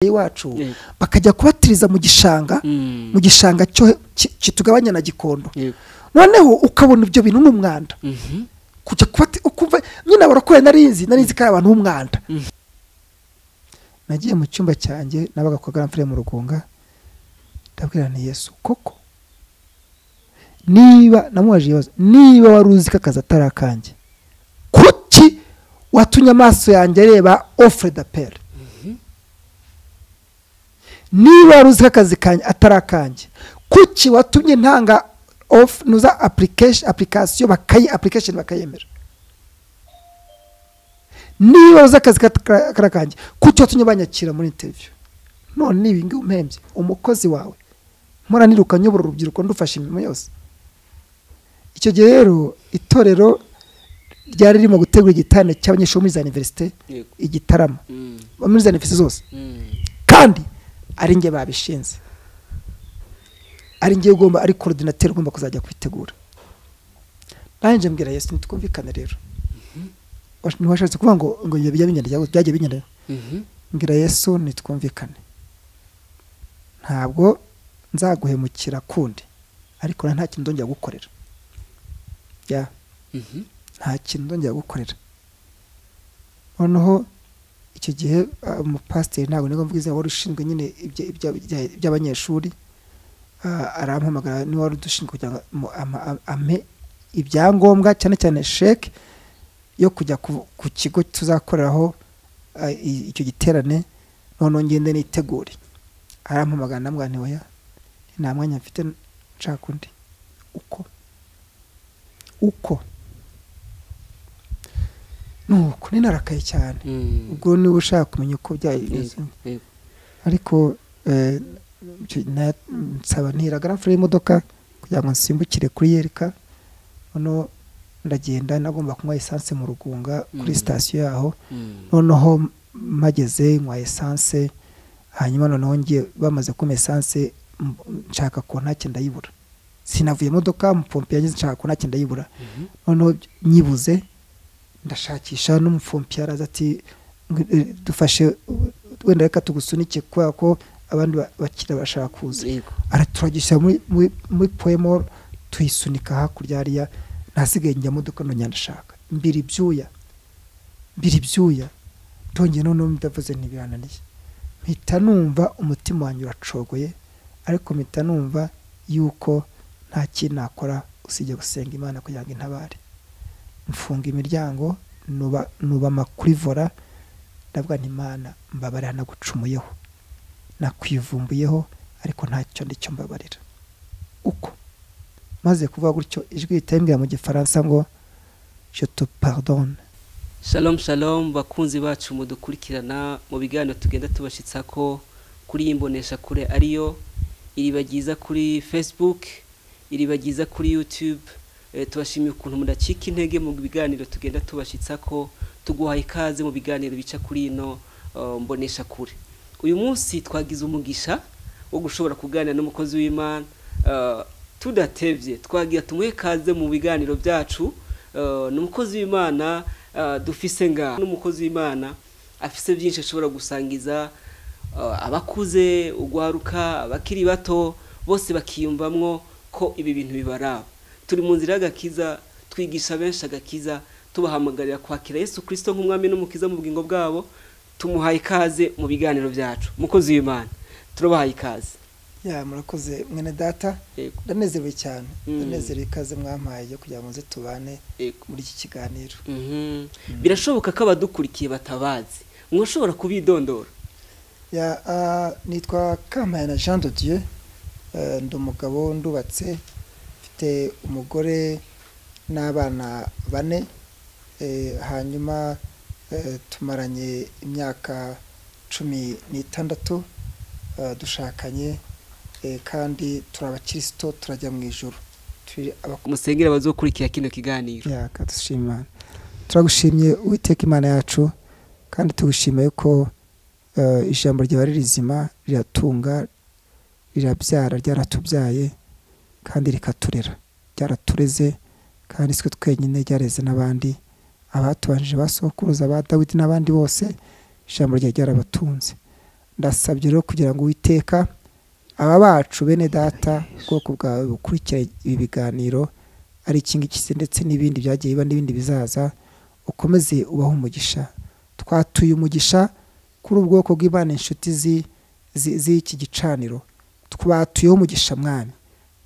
iwacu bakajya kubatiriza mu gishanga mu gishanga cyo ki- kitugabanya na gikondo Yego. noneho ukabona ibyo bintu ni umwanda kujya kubati ukumva nyine abarokore narinzi narinzi ko ari abantu b'umwanda nagiye mu cyumba cyanjye nabaga kwa garamfure mu rugunga ndabwira nti yesu koko niba namubaje ibibazo niba wari uzi ko akazi atari akanjye kuki watumye amaso yanjye areba ofure da pere niba wari uzi ko akazi kanjye atari akanjye kuki watumye ntanga ofu nuza application application bakayi application bakayemera niba uzi akazi kata- kari akanjye kuki watumye banyakira muri interview none ibi ngibi umpembye umukozi wawe mpora niruka nyobora urubyiruko ndufasha imirimo yose icyo gihe rero itorero ryari ririmo gutegura igitanda cy'abanyeshuri bo muri za univerisite Yego. igitaramo muri za univerisite zose kandi ari njye babishinze ari njye ugomba ari korodinateri ugomba kuzajya kubitegura nanjye mbwira yesu ntitwumvikane rero Wash- ntiwashatse kuvuga ngo ngo ibyo bijya bigenda cyangwa byajya bigenda mbwira yesu ntitwumvikane ntabwo nzaguhemukira kundi ariko na nta kintu ndongera gukorera ya nta kintu ndongera gukorera noneho icyo gihe ah, umupasiteri ntabwo nigomba izina wari ushinzwe nyine ibya- ibya- ibya- iby'abanyeshuri ah, arampamagara niwe wari udushinzwe kugira ngo mu- ama- am- ampe ibyangombwa cyane cyane sheke yo kujya ku, ku kigo tuzakoreraho ah, i- icyo giterane noneho ngende nitegure arampamagara ndamubwira nti oya nta mwanya mfite nshaka undi uko uko nuko ni narakaye cyane ubwo niba ushaka kumenya uko byagenze ariko eh, icyo na- nsaba ntira garafure y'imodoka kugira ngo nsimbukire kuri yereka noneho ndagenda nagomba kunywa esanse mu rugunga kuri Mm. sitasiyo yaho noneho mpageze nywa esanse hanyuma noneho ngiye bamaze kumpa esanse m- nshaka ko ntacyo ndayibura sinavuye imodoka mupompe yageze nshaka ko ntacyo ndayibura noneho nyibuze ndashakisha n'umufompi yaraza ati "Ngwi- eh, dufashe uh, wenda reka tugusunike kubera ko abandi ba- bakiriya bashaka kuza araturagisha muri- muri muri poemol tuyisunika hakurya hariya ntasigaye njya modoka nongera ndashaka mbiri ibyuya mbiri ibyuya ndongeye noneho ndavuze ntibirananiye mpita numva umutima wanjye uracogoye ariko mpita numva yuko nta kintu nakora usibye gusenga imana kugira ngo intabare mfunga imiryango nuba nuba amakuri vora ndavuga nti imana mbabarira nagucumuyeho nakwivumbuyeho ariko ntacyo ndicyo mbabarira uko maze kuvuga gutyo ijwi rihita rimbwira mu gifaransa ngo je te pardonne shalom shalom bakunzi bacu mudukurikirana mu biganiro tugenda tubashitsa ko kuri iyi mbonesha kure ariyo iriba ryiza kuri facebook iriba ryiza kuri youtube e, tubashimiye ukuntu mudacika intege mu biganiro tugenda tubashitsa ko tuguhaye ikaze mu biganiro bica kuri ino uh, mbonesha kure uyu munsi twagize umugisha wo gushobora kuganira n'umukozi w'imana uh, tudatevye twagira tumuhe ikaze mu biganiro byacu Uh, ni umukozi w'imana uh, dufise ngaha n'umukozi w'imana afise byinshi ashobora gusangiza uh, abakuze ugwaruka abakiri bato bose bakiyumvamwo ko ibi bintu bibaraba turi mu nzira y'agakiza twigisha benshi agakiza tubahamagarira kwakira yesu kirisito nk'umwami n'umukiza mu bugingo bwabo tumuhaye ikaze mu biganiro byacu umukozi w'imana turabahaye ikaze ya murakoze mwene data Yego, ndanezerewe cyane Mm. ndanezerewe ikaze mwampaye yo kugira ngo nze tubane yego. muri iki kiganiro Mhm. birashoboka ko abadukurikiye batabazi mwashobora kubidondora Ya, ah, nitwa kampayana jean de dieu Eh, ndi umugabo ndubatse mfite umugore n'abana bane Eh, hanyuma eh, tumaranye imyaka cumi n'itandatu Eh, dushakanye eh, kandi turi abakirisito turajya mu ijoro turi abak- musengere abazokurikira kino kiganiro yaka dushima Imana. turagushimye uwiteka imana yacu kandi tugushima yuko eh, ijambo ryawe ari rizima riratunga rirabyara ryaratubyaye kandi rikaturera ryaratureze kandi sitwe twenyine ryareze n'abandi abatubanjije ba sokuruza ba dawidi n'abandi bose ijambo ryawe ryarabatunze ndasabye rero kugira ngo witeka aba bacu bene data ubwoko bwawe bukurikira ibi biganiro ari ikingiki ndetse n'ibindi byagiye biba n'ibindi bizaza ukomeze ubaho umugisha twatuye umugisha kuri ubwoko bw'imana inshuti z'iki gicaniro twatuyeho umugisha mwami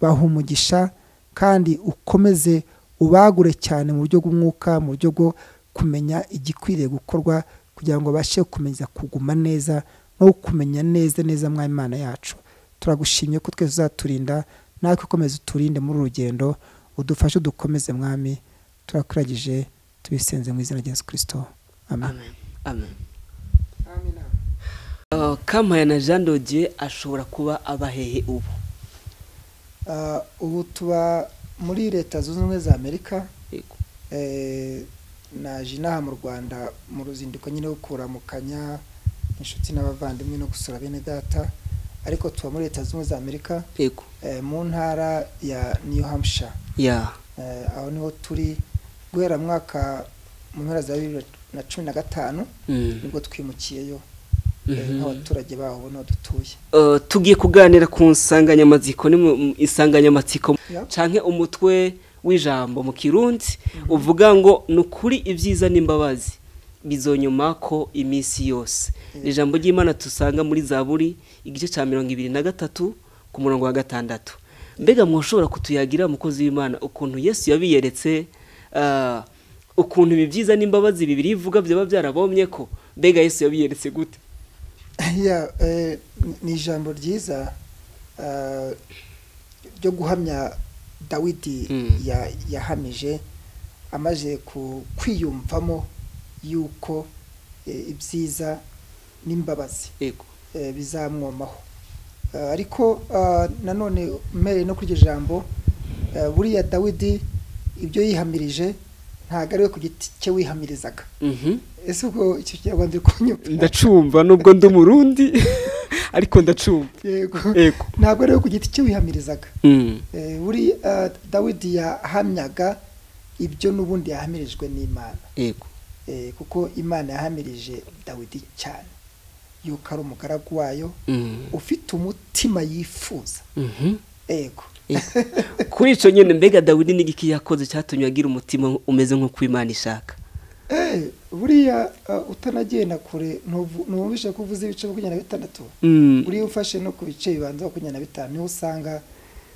baha umugisha kandi ukomeze ubagure cyane mu buryo bw'umwuka mu buryo bwo kumenya igikwiriye gukorwa kugira ngo babashe gukomeza kuguma neza no kumenya neza neza mw'imana yacu turagushimye ko twese uzaturinda natwe ukomeze uturinde muri urugendo udufashe dukomeze mwami turakuragije tubisenze mu izina rya kirisito amen amen kampaya na jean dodiye ashobora kuba aba hehe ubu ubu tuba muri leta zunze ubumwe za amerika naje inaha mu rwanda mu ruzinduko nyine wo kuramukanya inshuti n'abavandimwe no gusura bene data ariko tuba muri leta zunze ubumwe za amerika yego mu ntara ya new hampshire ya aho niho turi guhera mwaka mu mpera za bibiri na cumi na gatanu Mm. nibwo twimukiyeyo Mhm. nk'abaturage baho ubu niho dutuye Eh, tugiye kuganira ku nsanganyamatsiko ni mu- mu insanganyamatsiko Ya. canke umutwe w'ijambo mu kirundi uvuga ngo ni ukuri ibyiza n'imbabazi bizonyuma ko iminsi yose ni ijambo ry'imana dusanga muri zaburi igice cya mirongo ibiri na gatatu ku murongo wa gatandatu mbega mwoshobora kutuyagira umukozi w'imana ukuntu yesu yabiyeretse eh, ukuntu ibi byiza n'imbabazi bibiri ivuga byaba byarabomye ko mbega yesu yabiyeretse gute Ya, eh, ni ijambo ryiza eh, ryo guhamya dawidi Mm. ya- yahamije amaze ku- kwiyumvamo yuko eh, ibyiza n'imbabazi yego eh, bizamwomaho Eh, ariko eh, nanone mpereye no kuri iryo jambo eh, buriya dawidi ibyo yihamirije ntabwo ari we ku giti cye wihamirizaga Mhm. ese ubwo icyo kinyarwanda uri kunyumva ndacumva nubwo ndi umurundi ariko ndacumva yego yego ntabwo ari we ku giti cye wihamirizaga Mm. Eh, buri eh, dawidi yahamyaga ibyo n'ubundi yahamirijwe n'imana yego Eh, kuko imana yahamirije dawidi cyane yuko ari umugaragu wayo Mm. ufite umutima yifuza Mhm. yego Yego. kuri icyo nyine mbega dawidi n'igiki yakoze cyatumye agira umutima umeze nk'uko imana ishaka Eh, buriya eh, utanagenda kure ntuvu- ntubumvishe ko uvuze ibice makumyabiri na bitandatu Mm. buriya ufashe no ku bice bibanza makumyabiri na bitanu niho usanga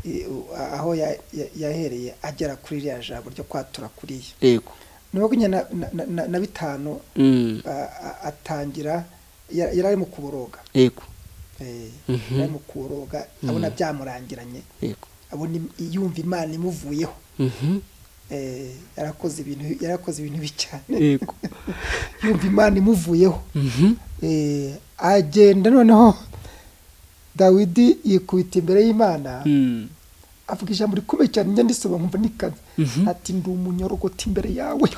eh, u- aho ya- ya- yahereye agera kuri iriya jambo ryo kwatura kuriya yego ni makumyabiri na- na- na- na- na bitanu Mm. a- a- atangira ya- yari ari mu kuboroga yego Eh, Mhm. yari ari mu kuboroga abona byamurangiranye yego abona im- yumva imana imuvuyeho Mhm. Eh, yarakoze ibintu yarakoze ibintu bibi cyane yego yumva imana imuvuyeho Mhm. Eh, agenda noneho dawidi yikubita imbere y'imana Mm. avuga ijambo rikomeye cyane njya ndisoma nkumva nikaze Mhm. ati ndi umunyorogoto imbere yawe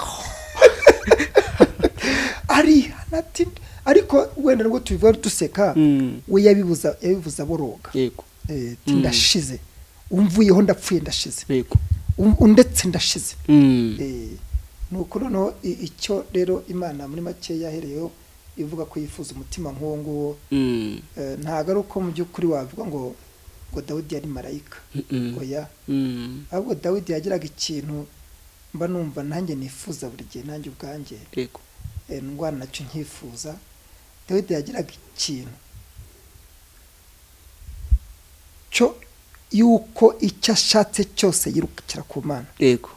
arihana ati ariko wenda nubwo tubivuga duseka Mm. we yabibuza yabibuza boroga yego Eh, ati, Mm. ndashize umvuyeho ndapfuye ndashize yego Um- ndetse ndashize Mm. Eh, ni uko noneho i- icyo rero imana muri make yahereyeho ivuga ko yifuza umutima nk'uwo nguwo Mm. Eh, ntabwo ari uko mu by'ukuri wavuga ngo ngo dawidi yari marayika Mm. oya Mm. ahubwo dawidi yagiraga ikintu mba numva nanjye nifuza buri gihe nanjye ubwanjye yego eh, ndwana nacyo nkifuza dawidi yagiraga ikintu cyo yuko icyo ashatse cyose yirukira ku mana yego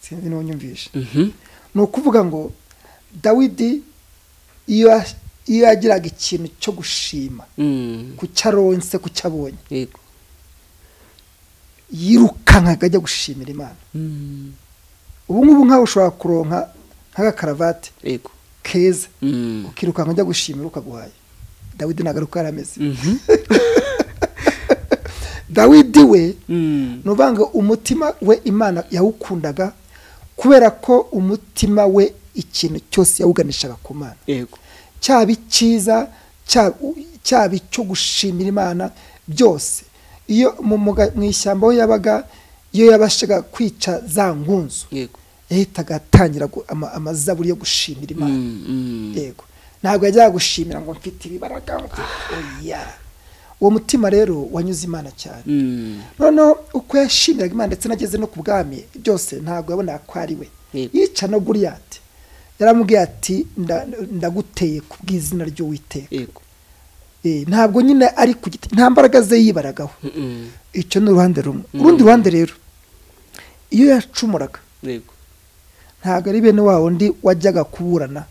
sinzi n'unyumvisha Mhm. ni ukuvuga ngo dawidi iyo yas- iyo yagiraga ikintu cyo gushima Mm. ku cyo aronse ku cyo abonye yego yirukankaga ajya gushimira imana Mm. ubu ngubu nkawe ushobora kuronka nk'agakaravati yego keza Mm. ukirukanka ujya gushimira ukaguhaye dawidi ntabwo ari uko yari ameze Mhm. dawidi we Mm. ni ukuvuga ngo umutima we imana yawukundaga kubera ko umutima we ikintu cyose yawuganishaga ku mana yego cyaba icyiza cyaba cyaba icyo gushimira imana byose iyo mu muga- mu ishyamba aho yabaga iyo yabashaga kwica za nkunzu yego yahitaga atangira gu- ama- amazaburi yo gushimira imana Mm, mm. yego ntabwo yajyaga gushimira ngo mfite ibibaraga oya uwo mutima rero wanyuze imana cyane Mm. noneho uko yashimiraga imana ndetse n'ageze no ku bwami byose ntabwo yabonaga ko ari we Yego. yica no guriyati yaramubwiye ati "Nda- ndaguteye ku bw'izina ry'uwiteka Yego. Eh, ntabwo nyine ari ku giti nta mbaraga ze yibaragaho Mm-mm. icyo ni uruhande rumwe urundi ruhande rero iyo yacumuraga Yego. ntabwo ari bene wa wundi wajyaga kuburana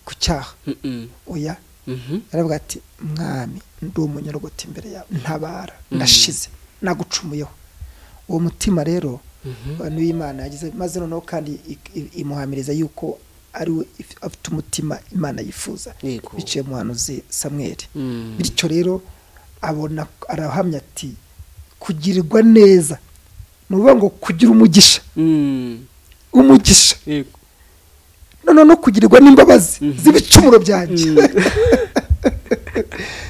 ku cyaha Mm-mm. oya Mhm. yaravuga ati mwami ndi umunyarugoti imbere yawe ntabara ndashize nagucumuyeho uwo mutima rero abantu b'imana yagize maze noneho kandi i- i- imuhamiriza yuko ari we if- afite umutima imana yifuza Yego. biciye mu hanuzi samweri Mm. bityo rero abona arahamya ati kugirirwa neza ni ukuvuga ngo kugira umugisha Mm. umugisha Yego. noneho no kugirirwa n'imbabazi Mhm. z'ibicumuro byanjye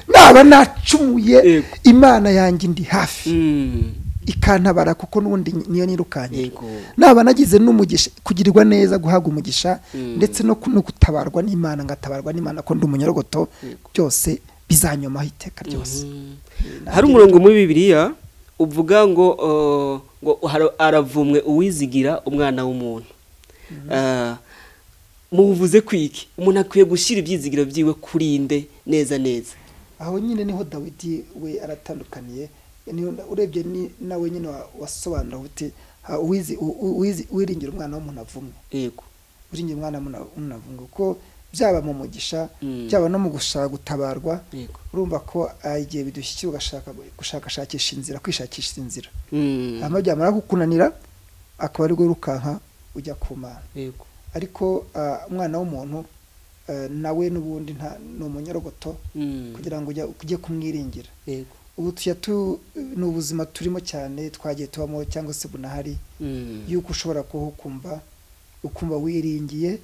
naba nacumuye Yego. imana yanjye indi hafi Mm. ikantabara kuko n'ubundi niyo nirukanye Yego. naba nagize n'umugisha kugirirwa neza guhabwa umugisha Mm. ndetse no ku- no gutabarwa n'imana ngatabarwa n'imana ko ndi umunyarogoto Yego. byose bizanyomaho iteka ryose Mhm. Nta hari umurongo muri bibiliya uvuga ngo uh, ngo hara- aravumwe uwizigira umwana w'umuntu Ah, muvuze kwiki umuntu akwiye gushyira ibyizigiro byiwe kurinde neza neza aho nyine niho dawidi we aratandukaniye niho urebye ni- nawe nyine wa- wasobanura uti ha, uwizi- u- uwizi- uwiringira umwana w'umuntu avumwe yego uringira umwana muna- munavuga ko byaba mu mugisha Mm. byaba no mu gushaka gutabarwa yego urumva ko ah, igihe bidushyikira ugashaka gushakashakisha inzira kwishakisha inzira Mm, hanyuma byamara kukunanira akaba ari wirukanka ujya ku mana yego ariko ah, umwana w'umuntu eh, nawe n'ubundi nta- ni umunyarogoto Mm, kugira ngo ujya- ujye kumwiringira yego ubu tujya tu ni ubuzima turimo cyane twagiye tubamo cyangwa se bunahari Mm, yuko ushobora kuhukumva ukumva wiringiye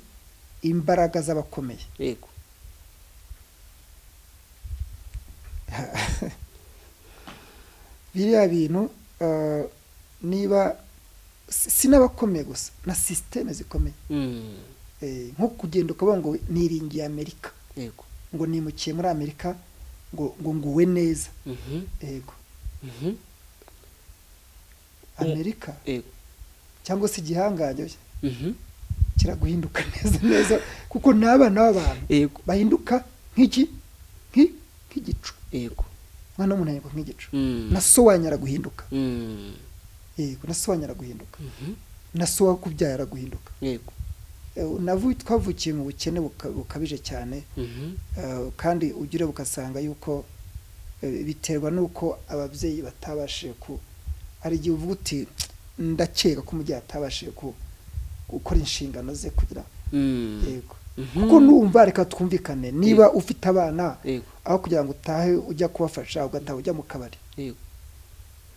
imbaraga z'abakomeye yego biriya bintu eh, niba si si n'abakomeye gusa na sisiteme zikomeye Mm, Eh, nko kugenda ukavuga ngo niringiye amerika yego ngo nimukiye muri amerika ngo ngo nguwe neza Mhm, yego mhm, amerika yego cyangwa se igihangange Mhm, kiraguhinduka neza neza kuko ni abana b'abantu yego bahinduka nk'iki nk'i- nk'igicu yego umwana w'umuntu ahinduka nk'igicu Mm, na so wanyara guhinduka mm, yego na so wanyara guhinduka mhm, na so wakubyara guhinduka yego Eh, navu twavukiye mu bukene buka- bukabije cyane Mhm, eh, kandi ugire ukasanga yuko eh, biterwa n'uko ababyeyi batabashije ku hari igihe uvuga uti ndakeka ko umubyeyi atabashije ku gukora inshingano ze kugira mm, yego mhm, kuko numva reka twumvikane niba ufite abana yego aho kugira ngo utahe ujya kubafasha ugataha ujya mu kabari yego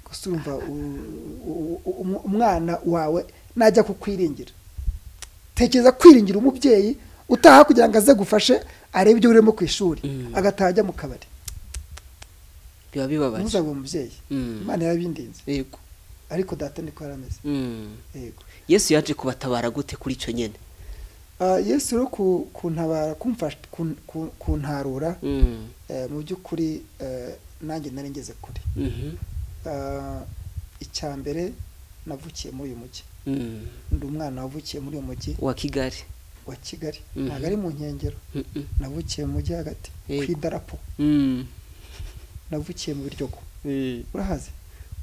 gusa urumva u- u- u- umwana wawe najya kukwiringira tekereza kwiringira umubyeyi utaha kugira ngo aze gufashe arebe ibyo urimo ku ishuri Mm. agataha ajya mu kabari biba bibabaje ntuzabe umubyeyi Mm. imana yarabindinze yego ariko data niko yarameze Mm. yego yesu yaje kubatabara gute kuri icyo nyine Ah, yesu rero ku- kuntabara kumfasha kun- kun- kuntarura Mm, eh, mu by'ukuri eh, nanjye nari ngeze kure mhm, Ah, icya mbere navukiye muri uyu mujyi mm. ndi umwana wavukiye muri uyu mujyi wa kigali wa kigali Mhm. ntabwo ari mu nkengero Mhm, navukiye mu mujyi hagati Yego. ku idarapo mm. navukiye mu biryogo urahazi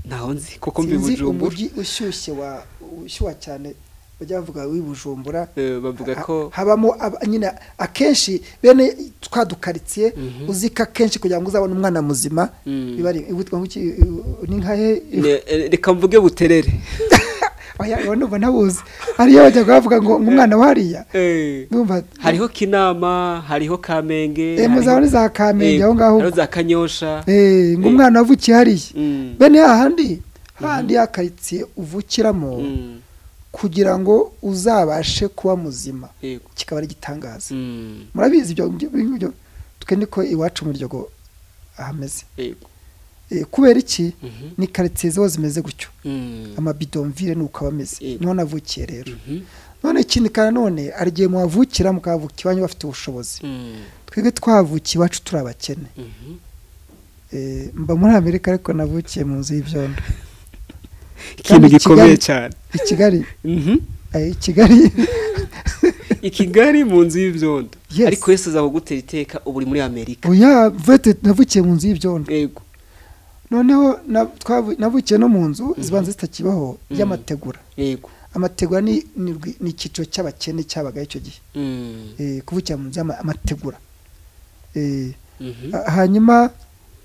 ntaho nzi kuko mbi Sinzi bujumbura umujyi ushyushye wa ushyuha cyane bajya bavuga w'i bujumbura Eh, bavuga Ha- ko habamo ab- nyine akenshi bene twa dukaritsiye Mhm. uzi ko akenshi kugira ngo uzabone umwana muzima Mm. biba ari witwa ngo iki ni nka he Ne- eh, reka mvuge buterere oya oya, ndumva ntabuzi hariyo bajyaga bavuga ngo ngo umwana wariya Eh, bumva hariho kinama hariho kamenge eh, muzaba hariho- ni za kamenge Yego, aho ngaho hariho za kanyosha Eh, ngo umwana wavukiye hariya Mm. bene hahandi hahandi ya karitsiye uvukiramo Mm, kugira ngo uzabashe kuba muzima yego kikaba ari igitangaza Mm, murabizi ibyo ibyo- ibyo twe niko iwacu mu ryogo hameze yego Eh, kubera iki Mhm, ni karitsiye ziba zimeze gutyo mm, amabidonvire ni uko aba ameze Yego. niho navukiye rero mhm, none ikindi kandi none hari igihe muhavukira mukahavukira iwanyu bafite ubushobozi mm, twebwe twavukiye iwacu turi abakene Mhm. Eh, mba muri amerika ariko navukiye mu nzu y'ibyondo ikintu Kandi gikomeye Kigali- cyane i kigali Mhm. eh, i kigali i kigali mu nzu y'ibyondo Yes. ariko wese azakugutera iteka ubu uri muri amerika oya vete navukiye mu nzu y'ibyondo yego noneho na- twavu- navukiye no mu nzu zibanza zitakibaho Mhm. y'amategura yego amategura ni ni rwi- ni icyiciro cy'abakene cyabagaho icyo gihe Mm. Eh, kuvukira mu nzu y'amategura Mhm. hanyuma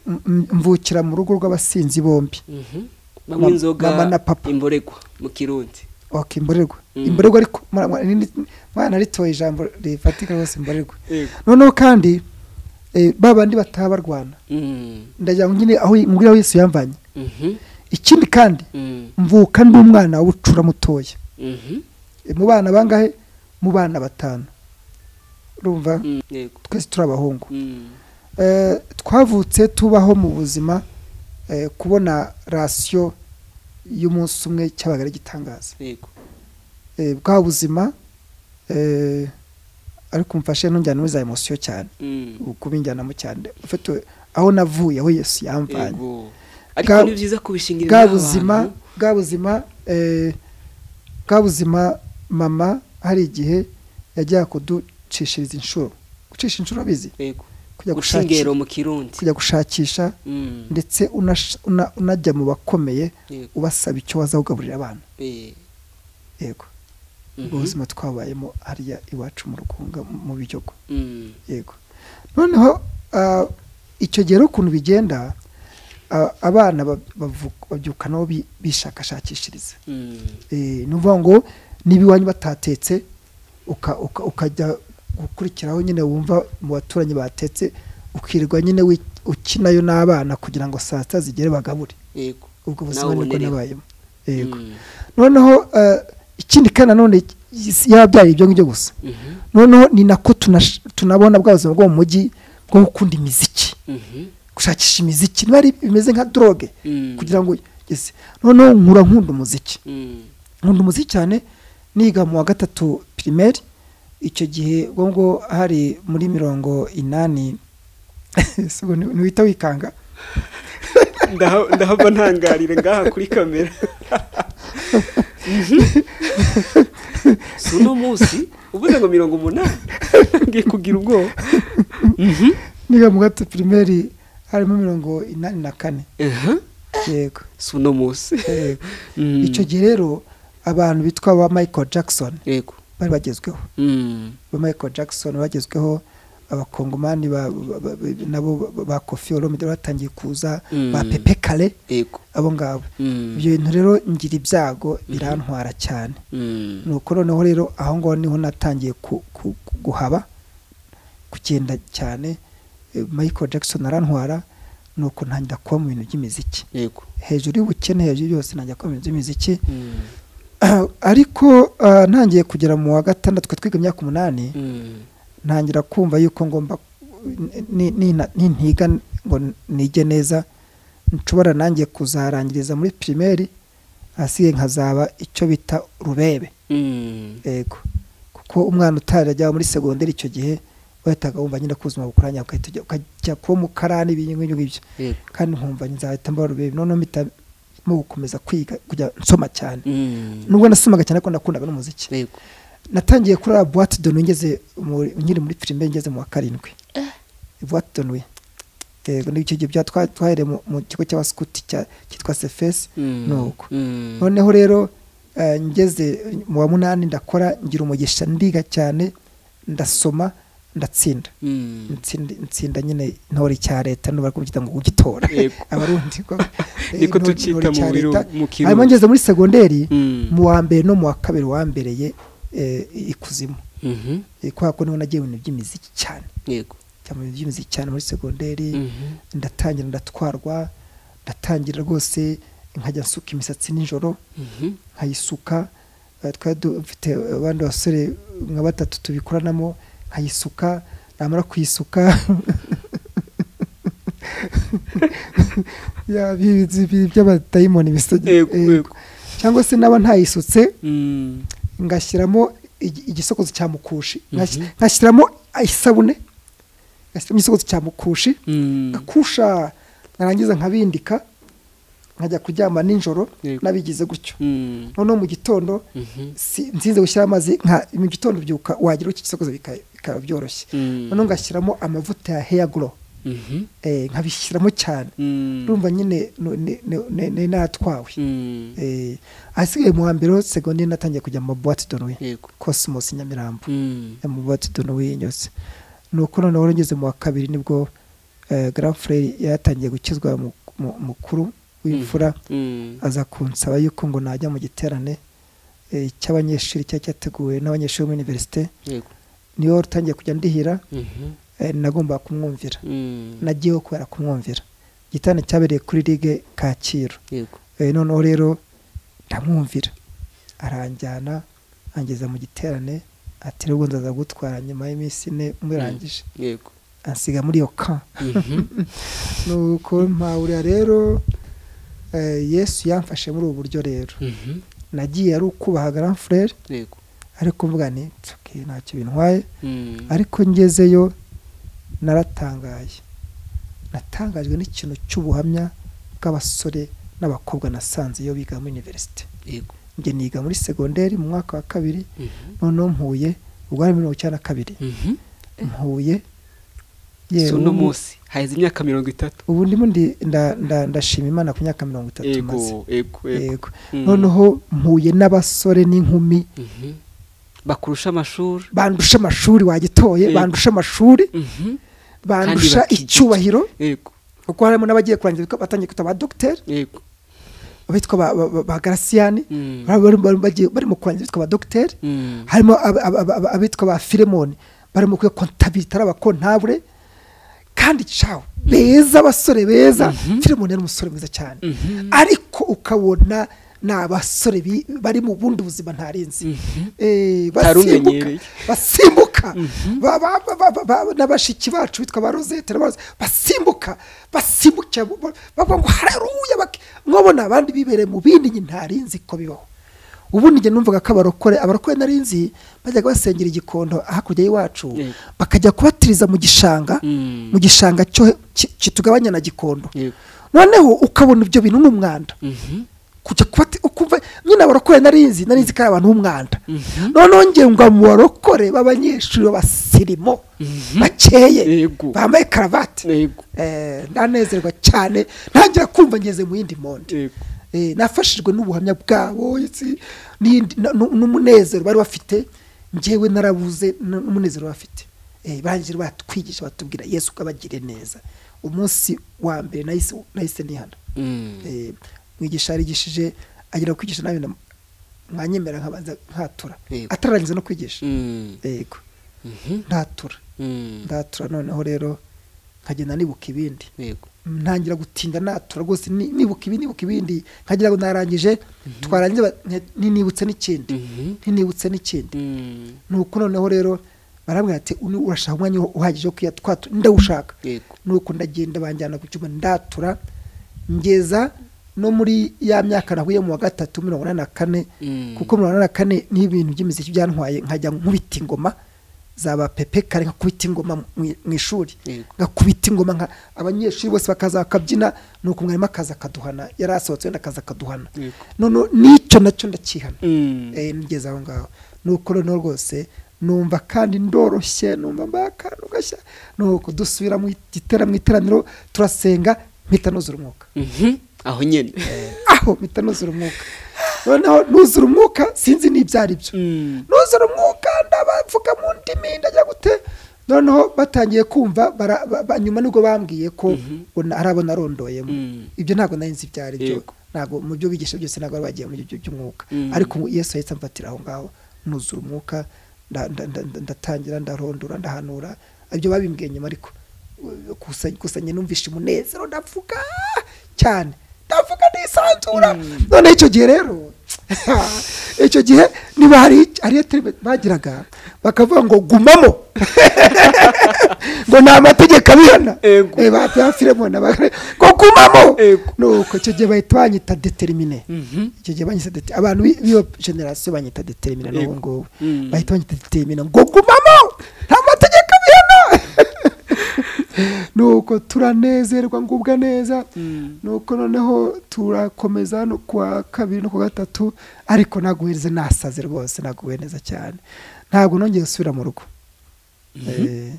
m- m- mvukira mu rugo rw'abasinzi bombi Mhm. banywa inzoga mama na papa. imboregwa mu kirundi ok imborerwa Mm. imborerwa ariko mwana- mwana ni- mwana ritoye ijambo rifatika rwose imborerwa yego noneho kandi eh, ba bandi bataha barwana Mm. ndagira ngo nyine aho mbwira aho yesu yamvanye Mhm. ikindi kandi Mm. mvuka ndi umwana w'ubucura mutoya Mhm. Eh, mu bana bangahe mu bana batanu urumva Mm. yego twese turi abahungu Mm. Eh, twavutse tubaho mu buzima eh, kubona rasiyo y'umunsi umwe cyabaga ari igitangaza yego Eh, bwa buzima eh, ariko mfashe ntujyane muri za emosiyo cyane Mm. kubinjyanamo cyane ufite aho navuye aho yesu yamvanye yego ariko Bwa- ni byiza kubishingirira bwa n'abantu. buzima bwa buzima eh, bwa buzima mama hari igihe yajyaga kuducishiriza inshuro gucisha inshuro bizi yego kujya gushingero gushakisha, mu kirundi kujya gushakisha Mm. ndetse unash- una- unajya mu bakomeye yego ubasaba icyo waza kugaburira abana Eh. yego ubwo Mhm. buzima twabayemo hariya iwacu mu rugunga mu- mu biryogo Mm. yego noneho ah, icyo gihe rero ukuntu bigenda ah, abana ba- bavu- babyuka nabo bi- bishakashakishiriza Mm. Eh, ni ukuvuga ngo niba iwanyu batatetse uka- uka- ukajya gukurikiraho nyine wumva mu baturanyi batetse ukirirwa nyine wi- ukinayo n'abana kugira ngo saa sita zigere bagabure yego ubwo Nawe buzima nibwo ubonereho. nabayemo yego Mm. noneho eh, ikindi kandi nanone yabyaye ibyo ngibyo gusa Mhm. noneho ni nako tunash- tunabona bwa buzima bwo mu mujyi bwo gukunda imiziki Mhm. gushakisha imiziki niba ari bimeze nka droge Mm. kugira ngo yes. noneho nkura nkunda umuziki Mm. nkunda umuziki cyane niga mu wa gatatu primaire icyo gihe ubwo ngo hari muri mirongo inani si ubwo ni- ntiwita wikanga Ndaha- ndahava ntangarire ngaha kuri kamera si uno munsi uvuze ngo mirongo umunani ngiye kugira ubwoba Mhm. niga mu wa gatatu primaire harimo mirongo inani na kane Aha, yego si uno munsi yego Mm. icyo gihe rero abantu bitwa ba michael jackson yego bari bagezweho Mm. ba michael jackson bagezweho abakongomani ba- ba- ba- ba- nabo ba- ba kofi olomide batangiye kuza Mm. ba pepe kare yego abo ngabo Mm. ibyo bintu rero ngira ibyago birantwara cyane Mm. ni uko noneho rero aho ngaho niho natangiye ku- ku- ku- guhaba kugenda cyane Eh, michael jackson arantwara ni uko ntangira kuba mu bintu by'imiziki yego hejuru y'ubukene hejuru y'byose ntangira kuba mu bintu by'imiziki Mm. ariko ah, ntangiye kugera mu wa gatandatu twe twiga imyaka umunani Mm. ntangira kumva yuko ngomba ni- ni- ni- nintiga ngo nige neza nshobora nanjye kuzarangiriza muri pirimeri ahasigaye nkazaba icyo bita rubebe Mm. yego kuko umwana utarajya muri segonderi icyo gihe wahitaga wumva nyine ko ubuzima bukuranya ugahita ujya- ukajya kuba mu karani ibinyu nk'ibyo ngibyo yego kandi nkumva nzahita mba rubebe noneho mpitamo gukomeza kwiga kujya nsoma cyane Mm. nubwo nasomaga cyane ko nakundaga n'umuziki yego natangiye kurara buwate dono ngeze muri- nkiri muri filime ngeze mu wa karindwi buwate dono yego n'icyo gihe bya- twa- twahereye mu- mu kigo cy'abaskuti cya- cyitwa sefesi Mm. ni uko Mm. noneho rero eh, ngeze mu wa munani ndakora ngira umugisha ndiga cyane ndasoma ndatsinda Mm. Ntsinda- ntsinda nyine intore cya leta n'ubwo barakubwira ngo ugitora Yego. abarundi ko niko eh, intore- tucyita intore mu cya biru- leta. mu Kirundi. hanyuma ngeze muri segonderi Mm. mu wa mbere no mu wa kabiri wambereye eh, ikuzimu Mhm. Eh, kubera ko niho nagiye mu bintu by'imiziki cyane yego njya mu bintu by'imiziki cyane muri segonderi Mhm. ndatangira ndatwarwa ndatangira rwose nkajya nsuka imisatsi nijoro Mhm. nkayisuka Eh, twari dufite abandi basore nka batatu tubikoranamo nkayisuka namara kuyisuka Ya, bi- bi- bi- by'abadayimoni bisoge- yego eh, yego cyangwa se naba ntayisutse Mm. ngashyiramo igi- igisokozo cya mukushi Ngas- Mhm. ngashyiramo isabune gashyiramo igisogozi cya mukushi Mm. ngakusha narangiza nkabindika nkajya kuryama nijoro Yego. nabigize gutyo Mm. noneho mu gitondo Mhm. si- nsinze gushyira amazi nka mu gitondo byuka wagira iki gisokozo bika- bikaba byoroshye Mm. noneho ngashyiramo amavuta ya hair grow Mhm. eh, nkabishyiramo cyane Mm. urumva nyine nu- ni- ni- ni- ni natwawe Mm. Eh, ahasigaye mu wa mbere ho segonde natangiye kujya mu boite de nuit Yego. cosmos nyamirambo Mm. eh, mu boite de nuit yose ni uko noneho ngeze mu wa kabiri nibwo eh, grand frere yatangiye gukizwa mu- mu- mukuru w'imfura Mm. aza kunsaba yuko ngo najya mu giterane eh, cy'abanyeshuri cyari cyateguwe n'abanyeshuri bo muri universite Yego. niyo wari utangiye kujya ndihira Mhm. eh, nagombaga kumwumvira Mm. nagiyeho kubera kumwumvira igiterane cyabereye kuri ligue kacyiru Yego. Eh, noneho rero ndamwumvira aranjyana angeza mu giterane ati rero ubundi aza gutwara nyuma y'iminsi ine murangije Yego. ansiga muri iyo ka Mhm. nuko mpahurira rero eh, yesu yamfashe muri ubu buryo rero Mhm. nagiye ari ukubaha grand frere Yego. ariko mvuga nti "Tsuki, ntacyo bintwaye Mm. ariko ngezeyo naratangaye natangajwe n'ikintu cy'ubuhamya bw'abasore n'abakobwa nasanze iyo biga muri universite Yego. njye niga muri segonderi mu mwaka wa kabiri Mhm. noneho mpuye ubwo ari mirongo icyenda na kabiri Mhm. mpuye Si uno munsi haheze imyaka mirongo itatu ubu ndimo ndi- nda- nda- ndashima imana ku myaka mirongo itatu maze yego yego yego yego Mm. noneho mpuye n'abasore n'inkumi Mhm. bakurusha amashuri bandusha amashuri wagitoye Yego. bandusha amashuri Mhm. bandusha bakigita. icyubahiro yego kuko harimo n'abagiye kurangiza bika- batangiye kwita ba dogiteri yego abitwa ba- ba- ba- ba garasiyani Mm. bari- bari- bari- bagiye- barimo kurangiza abitwa ba dogiteri Mm. harimo ab- ab- ab- ab- abitwa ba filemoni barimo kwiga kontabirite ari abakontabure kandi cawe beza abasore beza filemoni yari umusore mwiza cyane Mhm. ariko ukabona ni abasore bi- bari mu bundi buzima ntarinzi Eh, basimbuka Ntarumenyereye. basimbuka Ba- ba- ba- ba- ba- ba- na bashiki bacu bitwa ba rosette na ba Rose- basimbuka basimbukira bo- bo- bavuga ngo hareruya bak- mwabona abandi bibereye mu bindi nyine ntarinzi ko bibaho ubundi njye numvaga ko abarokore abarokore narinzi bajyaga basengera igikondo hakurya y'iwacu Yego. bakajya kubatiriza mu gishanga Mm. mu gishanga cyo ki- kitugabanya na gikondo Yego. noneho ukabona ibyo bintu ni umwanda Mhm. kujya kubati ukumva nyine abarokore narinzi narinzi ko ari abantu b'umwanda noneho ngiye ngo mu barokore b'abanyeshuri b'abasirimo bakeye Yego. bambaye karavati yego Eh, ndanezerwa cyane ntangira kumva ngeze mu yindi monde yego Eh, nafashijwe n'ubuhamya bwabo ndetse n'indi- na- nu- n'umunezero bari bafite njyewe narabuze n- n'umunezero bafite Eh, barangira batwigisha batubwira yesu ukabagire neza umunsi wa mbere nahise nahise nihana Mm. Eh, mwigisha yarigishije agera kwigisha nabi na- mwanyemera nkabanza ntatura Yego. atararangiza no kwigisha Mm. yego Mhm. ntatura Mm. ndatura noneho rero nkagenda nibuka ibindi yego ntangira gutinda natura rwose ni- nibuka ibindi nibuka ibindi nkagira ngo narangije twarangiza ba- nti- ninibutse n'ikindi Mhm. ntinibutse n'ikindi Mm. nuko noneho rero barambwira ati "Uni- urashaka umwanya uhagije wo kuya twatu ndawushaka yego nuko ndagenda banjyana ku cyuma ndatura ngeza no muri ya myaka nahuye mu wa gatatu mirongo inani na kane Mm. kuko mirongo inani na kane niho ibintu by'imiziki byantwaye nkajya nkubita ingoma zaba pepe kare nkakubita ingoma mu- mu ishuri Yego. ngakubita ingoma nka abanyeshuri bose bakaza bakabyina nuko mwarimu akaza akaduhana yari asohotse wenda akaza akaduhana Yego. noneho n'icyo nacyo ndakihana Mm. eh, nigeze aho ngaho nuko noneho rwose numva kandi ndoroshye numva mbaye akantu gashya nuko dusubira mu gitera mu iteraniro turasenga mpita nuzura umwuka Mhm. aho nyine aho mpita nuzura umwuka noneho nuzura umwuka sinzi n'ibyo ari byo Mm. nuzura umwuka ndabavuga mu ndimi ndagira gute noneho batangiye kumva bara- ba- ba- nyuma nibwo bambwiye ko ona- hari abo narondoyemo Mm. ibyo ntabwo nari nzi ibyo ari byo Yego. ntabwo mu byo bigisha byose ntabwo bari bagiye mu byo by'umwuka Mm. ariko umu- yesu yahise amfatira aho ngaho nuzura umwuka nda- nda- nda- nda- ndatangira ndarondora ndahanura ibyo babimbwiye nyuma ariko uh, gusa gusa njye numvishe umunezero ndavuga cyane ndavuga nisanzura none icyo gihe rero icyo gihe niba hari hariyo terime bagiraga bakavuga ngo gumamo ngo ni amategeko abihana Ego. Eh, ba ba Filemoni abagore ngo gumamo Ego. nuko icyo gihe bahita banyita determine Mhm. icyo gihe banyita determine abantu b'i- b'iyo generasiyo banyita determine n'ubu Ego. ngubu Mm. bahita banyita determine ngo gumamo nta mategeko abihana nuko turanezerwa ngubwa neza nuko noneho turakomeza no kuwa kabiri no ku gatatu ariko naguhereze nasaze rwose naguwe neza cyane ntabwo nongeye gusubira mu rugo Eh,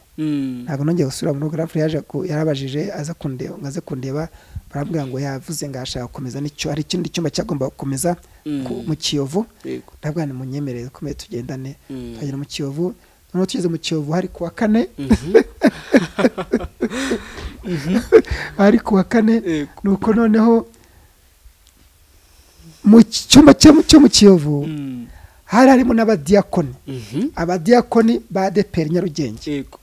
ntabwo nongeye gusubira mu rugo rafuri yaje ku- yarabajije aza kundeba ngo aze kundeba barambwira ngo yavuze ngo ashaka gukomeza n'icyo hari ikindi cyumba cyagomba gukomeza ku- mu kiyovu yego ntabwo ni munyemerere ukomeye tugendane Mm. tukagera mu kiyovu noneho tugeze mu kiyovu hari kuwa kane hari kuwa kane Yego. nuko noneho mu cyumba cyo cyo mu kiyovu Mm. hari harimo n'abadiyakoni Mhm. abadiyakoni ba deperi nyarugenge yego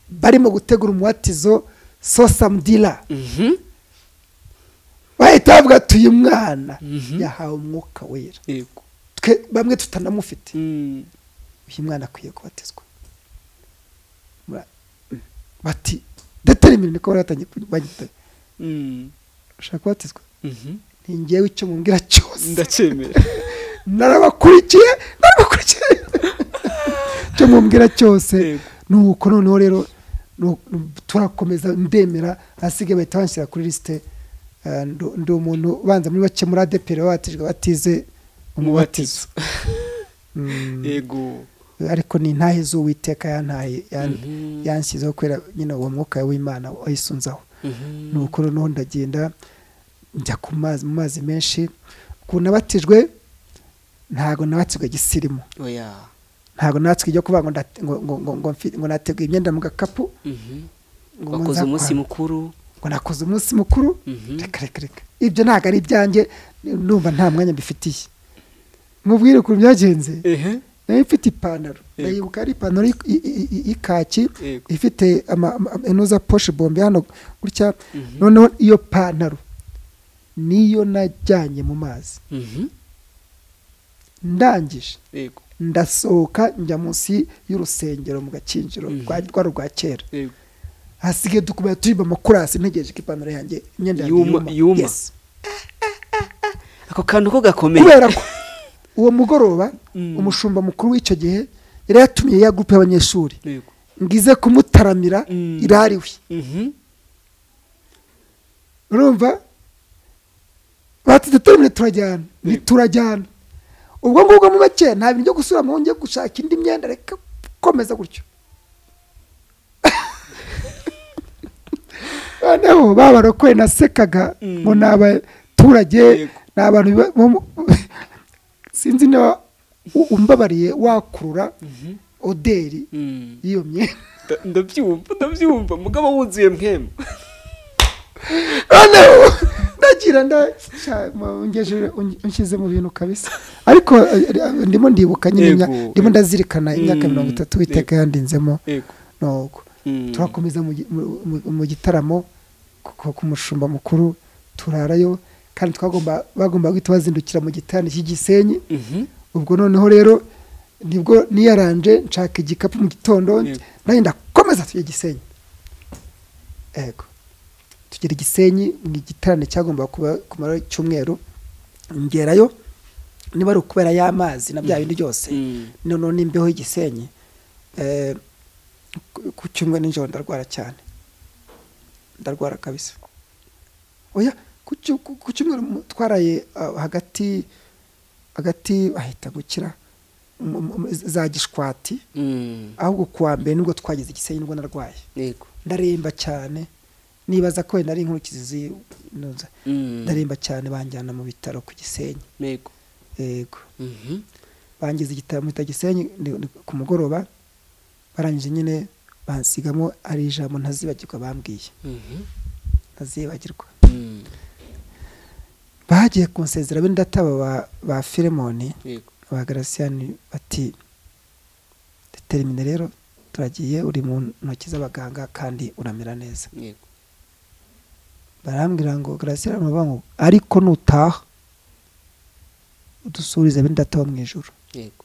barimo gutegura umuwatizo sosamudira Mhm. bahita bavuga tuyi mwana Mhm. yahawe umwuka wera yego Twe- bamwe tutanamufite Mm. uyu mwana akwiye kubatizwa Ba- bati datari imirimo ko baratangiye bagita Mm. ushaka kubatizwa Mhm. ni njyewe icyo mubwira cyose ndacyemera narabakurikiye narabakurikiye icyo mubwira cyose Yego. nuko noneho rero nu- nu- turakomeza ndemera ahasigaye bahita banshyira kuri lisite eh, ndo- ndi umuntu ubanza muri bake muri adeperi babatijwe batize umubatizo Mm, yego ariko ni intahe z'uwiteka yantaye yan- Mhm. yanshyizeho kubera nyine uwo mwuka w'imana wayisunzaho Mhm. nuko noneho ndagenda njya ku mazi mu mazi menshi ku nabatijwe ntabwo nabatijwe gisirimu oya ntabwo natswe ibyo kuvuga ngo ndat- ngo- ngo- ngo- ngo mfi- ngo nateguye imyenda mu gakapu Mhm. ngo wakoze nza umunsi kwa- mukuru ngo nakoze umunsi mukuru Mhm. reka reka reka ibyo ntabwo ari ibyanjye numva nta mwanya mbifitiye mubwire ukuntu byagenze ehe nayo mfite ipantaro Yego. ndayibuka ari ipantaro y- y- y- y- y'ikaki Yego. ifite ama- ama- inoza poshe bombe hano gutya Mhm. noneho iyo pantaro niyo najyanye mu mazi Mhm. ndangije yego ndasohoka njya munsi y'urusengero mu gakinjiro Mhm. rwa rwa rwa kera yego hasigaye dukomeza turirimba amakorasi ntegereje ko ipantaro yanjye imyenda yanjye Yuma- yuma yuma. Yes. ako kantu ko gakomeye kubera ko uwo mugoroba Mm. umushumba mukuru w'icyo gihe yari yatumiye ya gurupe y'abanyeshuri yego ngize kumutaramira Mm. irariwe Mhm. urumva batite turamire turajyana ntiturajyana ubwo ngubwo mu make nta bintu byo gusubira mu njye gushaka indi myenda reka komeza gutyo noneho babarokoye nasekaga Mm. ngo ni abaturage Yego. ni abantu biba- bo mu- sinzi niba u- umbabariye wakurura Mhm. oderi Mm. y'iyo myenda Nda- ndabyumva ndabyumva mugabo wuzuye mpemu noneho ndagira nda sha, mu- ungejeje- unge- unshyize mu bintu kabisa ariko eh, eh, ndimo ndibuka nyine Yego, imya- ndimo yego. ndazirikana imyaka Mm, mirongo itatu witeka yandinzemo yego nuko Mm. turakomeza mu gi- mu- mu- mu gitaramo ku- ku- ku mushumba mukuru turarayo kandi twagomba bagomba guhita bazindukira mu gitanda cy'igisenyi Mhm. ubwo noneho rero nibwo niyaranje nshaka igikapu mu gitondo Yego. nayo ndakomeza tujya igisenyi yego tugera igisenyi mu igiterane cyagomba kuba kumara icyumweru ngerayo niba ari ukubera y'amazi na bya bindi byose Mm. noneho n'imbeho y'igisenyi eh, ku- ku cyumweru nijoro ndarwara cyane ndarwara kabisa oya ku cyu- ku- ku cyumweru mu- twaraye ah, hagati hagati ahita gukira mu- mu- mu- za gishwati Mm. ahubwo kuwa mbere nibwo twagize igisenyi nibwo narwaye yego ndaremba cyane nibaza ko wenda ari inkurikizi z'intuza Mm. ndaremba cyane banjyana mu bitaro ku gisenyi yego yego Mhm. bangize igitaramo bita gisenyi ni- ni ku mugoroba barangije nyine bansigamo ari ijambo ntazibagirwa bambwiye Mhm. ntazibagirwa Mm. bagiye kunsezera bene databa ba, ba filemoni yego ba garasiyani bati determine rero turagiye uri mu ntoki z'abaganga kandi uramera neza yego barambwira ngo garasiyani baravuga ngo ariko nutaha udusubirize bene data wo mu ijoro yego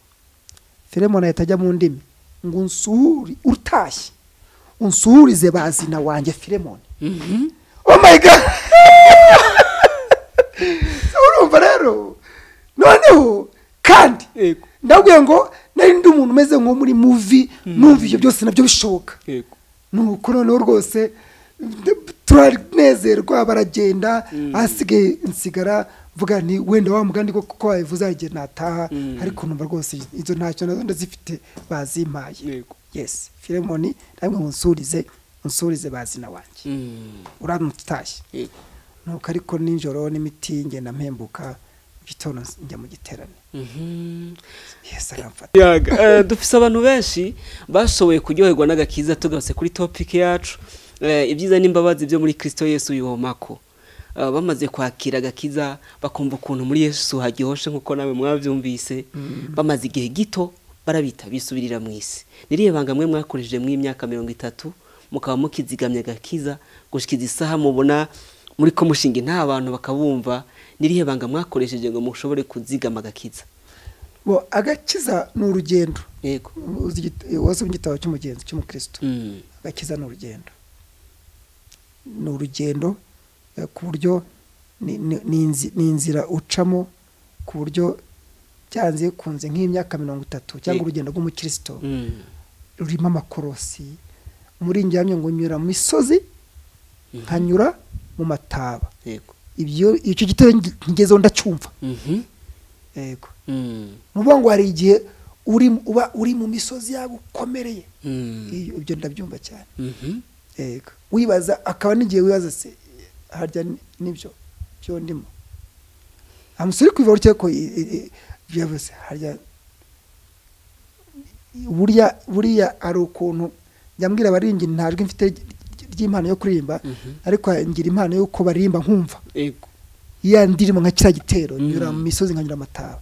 filemoni ahita ajya mu ndimi ngo unsuhuri utashye unsuhurize bazina wanjye filemoni Mhm. oh my god So urumva rero noneho kandi yego ndabwiye ngo nari ndi umuntu umeze nko muri muvi numva ibyo byose nabyo bishoboka yego nuko noneho rwose turanezerwa baragenda Mm. ahasigaye nsigara mvuga ni wenda wa mugani ko kuko wabivuze agenda nataha Mm. ariko numva rwose inzu ntacyo nazo ndazifite bazimpaye yego yes filemoni namwe munsurize unsurize bazina wanjye Mm, uramutse utashye yego nuko ariko nijoro n'imiti ngenda mpembuka mu gitondo njya mu giterane Mhm. yes aramfata yaga Eh, dufise abantu benshi bashoboye kuryoherwa n'agakiza tugarutse kuri topic yacu Eh, ibyiza n'imbabazi byo muri Kristo Yesu yomako Eh, bamaze kwakira agakiza bakumva ukuntu muri Yesu hagihoshe nkuko nawe mwavyumvise bamaze igihe gito barabita bisubirira mu isi niriye banga mwe mwakoresheje mu imyaka mirongo itatu mukaba mukizigamya agakiza gushikiza isaha mubona muri ko mushinga nta bantu bakabumva niriye banga mwakoresheje ngo mushobore kuzigama agakiza bo agakiza ni urugendo yego Uzi igit- wazo mu gitabo cy'umugenzi cy'umukristo Mm. agakiza ni urugendo ni urugendo eh, ku buryo ni- ni- ni inzi- ni inzira ucamo ku buryo byanze kunze nk'imyaka mirongo itatu cyangwa Yego. urugendo rw'umukristo Mm. rurimo amakorosi muri njyamye ngo nyura mu misozi nkanyura mu mataba yego ibyo icyo gitero ngi- ngezeho ndacyumva Mhm. yego Mm. ni ukuvuga ngo hari igihe uri uba uri mu misozi yawe ukomereye Mm. Iyo- ibyo ndabyumva cyane Mhm. yego wibaza akaba n'igihe wibaza se harya ni- nibyo byo ndimo amusore kwiva urukeye ko i- i- i- byavuze harya buriya buriya hari ukuntu njyambwira abaringi ntajwi mfite ry- ry- ry'impano yo kuririmba Mhm. ariko ngira impano y'uko baririmba nkumva yego ya ndirimbo nka kiriya gitero Mhm. nyura mu misozi nkanyura amataba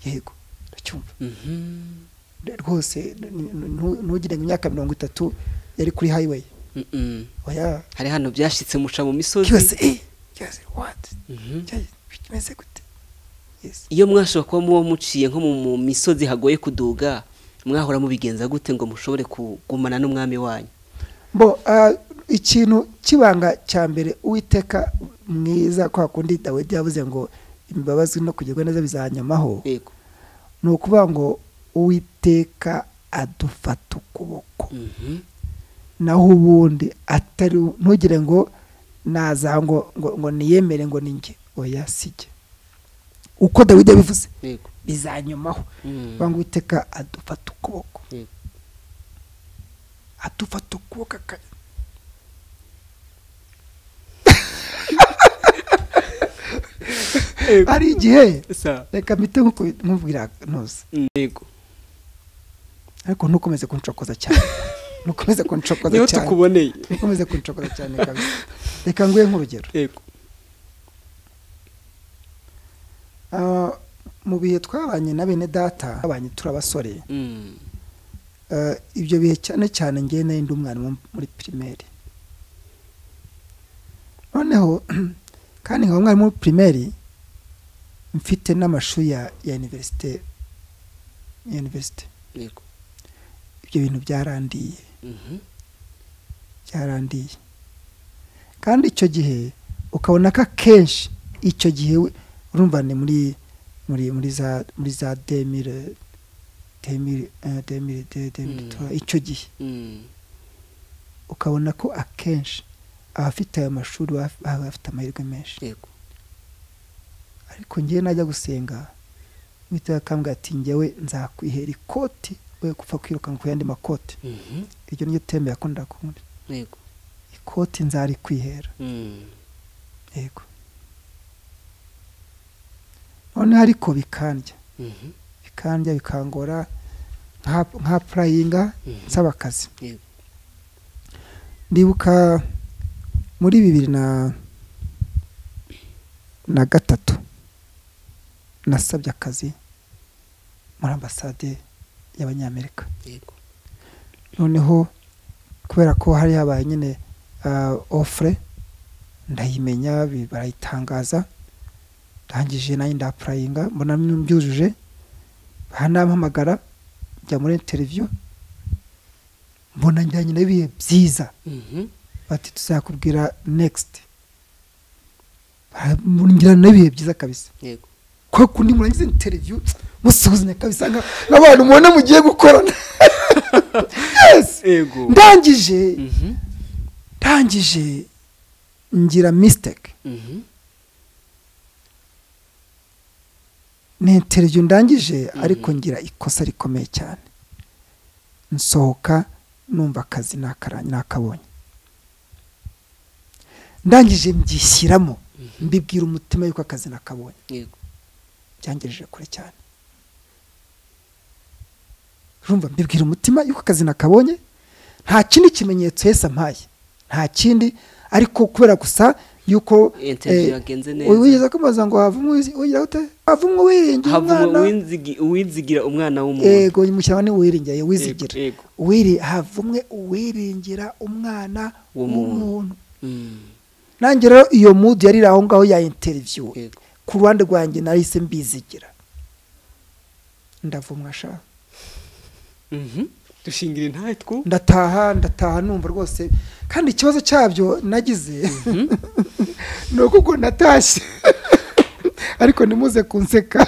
yego ndacyumva Mhm. rwose n- n- ntu- ntugire ngo imyaka mirongo itatu yari kuri highway Mm-mm. oya hari hano byashitse muca mu misozi cyose eh cyose what Mhm. cyose bimeze gute yes iyo mwashobora kuba muba muciye nko mu mu misozi hagoye kuduga mwahora mubigenza gute ngo mushobore kugumana n'umwami wanyu bo ah, ikintu kibanga cya mbere uwiteka mwiza kwa kundi dawidi yavuze ngo imbabazi no kugirwa neza bizanyamaho yego ni ukuvuga ngo uwiteka adufata ukuboko Mhm. naho ubundi atari ntugire ngo naza ngo ngo, ngo niyemere ngo ninjye oya sijye uko dawidi yabivuze yego bizanyumaho Mm. banga uwiteka adufata ukuboko Yego. adufata ukuboko aka- Yego. hari igihe Sa. reka mpite nkuko- nkubwira ntuze Mm. yego ariko ntukomeze kunshokoza cyane ntukomeze kunshokoza niho cyane tukuboneye ntukomeze kunshokoza cyane kabisa reka nguhe nk'urugero yego Ah, mu bihe twabanye na bene data twabanye turi abasore Mm. Eh, ibyo bihe cyane cyane ngewe nari ndi umwana wo muri pirimeri noneho kandi nkaba umwarimu muri pirimeri mfite n'amashuri ya ya iniverisite ya iniverisite yego ibyo bintu byarandiye Mhm. byarandiye kandi icyo gihe ukabona ko akenshi icyo gihe we- urumva ni muri muri muri za muri za demire demire eh, demire de- demire Mm. tura- icyo gihe Mm. ukabona ko akenshi abafite ayo mashuri baba baba bafite amahirwe menshi yego ariko ngewe najya gusenga uwiteka akambwira ati ngewe nzakwihera ikoti we gupfa kwirukanka ku yandi makoti Mhm. iryo niryo tembe yakundaga kundi yego ikoti nzarikwihera Mm. yego noneho ariko bikandya Mhm. bikandya bikangora nka- nka purayinga Mhm. nsaba akazi yego ndibuka muri bibiri na na gatatu nasabye akazi muri ambasade y'abanyamerika yego noneho kubera ko hari habaye nyine ofure ndayimenya bi- barayitangaza ndangije nanjye ndapurayinga mbona mbyujuje bahanampamagara njya muri interiviyu mbona njyanye n'ibihe byiza Mhm. bati tuzakubwira next ngira n'ibihe byiza kabisa yego kwa kundi murangiza interview musuhuzanya kabisa nka- nk'abantu mubona mugiye gukorana yes yego ndangije Mhm. ndangije ngira misiteke Mhm. ni interiviyu ndangije Mhm. ariko ngira ikosa rikomeye cyane nsohoka numva akazi nakara- nakabonye ndangije mbyishyiramo Mhm. mbibwira umutima yuko akazi nakabonye Yego. byangejeje kure cyane urumva mbibwira umutima yuko akazi nakabonye nta kindi kimenyetso Yesu ampaye nta kindi ariko kubera gusa yuko Interview yagenze neza. wigeze kubaza ngo havumwe wigira gute havumwe wiringiye havumwe umwana uwinzigi- uwizigira umwana w'umuntu yego umushyiramo ni uwiringiye wizigira Yego, yego. Wiri- havumwe uwiringira umwana W'umuntu. w'umuntu Mm, nanjye rero iyo mudu yari iri aho ngaho ya interiviyu yego. ku ruhande rwanjye nahise mbizigira ndavumwa sha Mhm. dushingira intatwu ndataha ndataha numva rwose kandi ikibazo cyabyo nagize ni uko ubwo natashye ariko ntimuze kunseka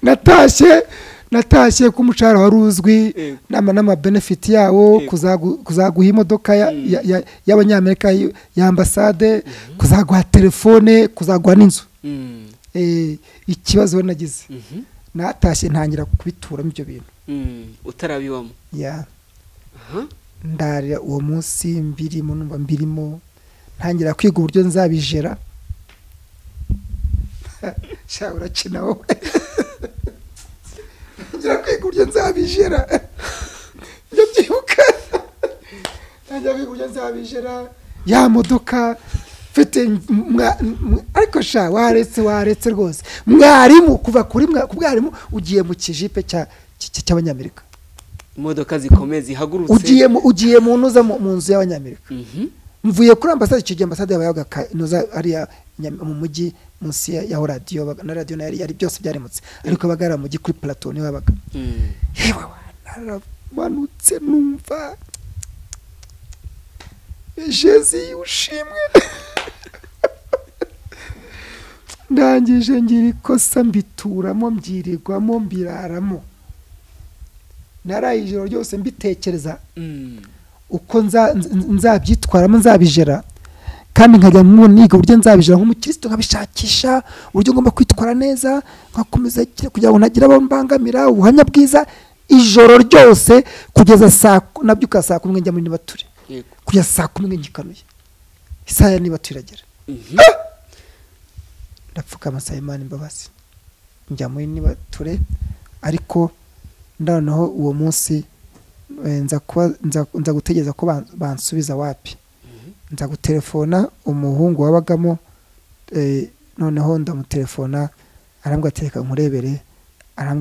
natashye natashye ko umushahara wari uzwi Yego. n'ama- n'amabenefiti yawo Yego. kuzagu- kuzaguha imodoka ya- Mm. ya- ya- y'abanyamerika y- ya ambasade kuzaguha telefone kuzaguha n'inzu Mm, Eh, ikibazo nagize mhm, natashye ntangira kubituramo ibyo bintu mm. utarabiwamo ya Aha. ndarira uwo munsi mbirimo numva mbirimo ntangira kwiga uburyo nzabijera sha urakina wowe ntangira kwiga uburyo nzabijera njya byibuka ntangira kwiga uburyo nzabijera ya modoka mfite mwa- mwa- ariko sha waretse waretse rwose mwarimu kuva kuri mwa- ku bwarimu ugiye mu kijipe cya- cy- cy'abanyamerika imodoka zikomeye zihagurutse ugiye mu- ugiye mu ntuza mu mu nzu y'abanyamerika Mhm. mvuye kuri ambasade icyo gihe ambasade yabaga ka- inoza ariya Nyam- mu mujyi munsi ya- yaho radiyo baga- na radiyo nayo yari- yari byose byaremutse ariko yabaga ari mu mujyi kuri plateau niho yabaga Mm. yewe naramanutse numva jezi ushimwe ndangije ngira ikosa mbituramo mbyirirwamo mbiraramo naraye ijoro ryose mbitekereza Mm. uko nza- nz- nzabyitwaramo nzabijera kandi nkajya mu niga uburyo nzabijera nk'umukristo nkabishakisha uburyo ngomba kwitwara neza nkakomeza kire- kugira ngo ntagira abo mbangamira ubuhamya bwiza ijoro ryose kugeza saa ku- nabyuka saa kumi njya muri nibature yego kugeza saa kumi ngikanuye isaha ya nibature iragera Mhm. ndapfuka amasaha imana imbabazi njya muri nibature ariko noneho uwo munsi eh, nza kuba- nza- nza gutegereza ko ban- bansubiza wapi nza gutelefona umuhungu wabagamo eh, noneho ndamutelefona arambwira ati reka nkurebere arambwira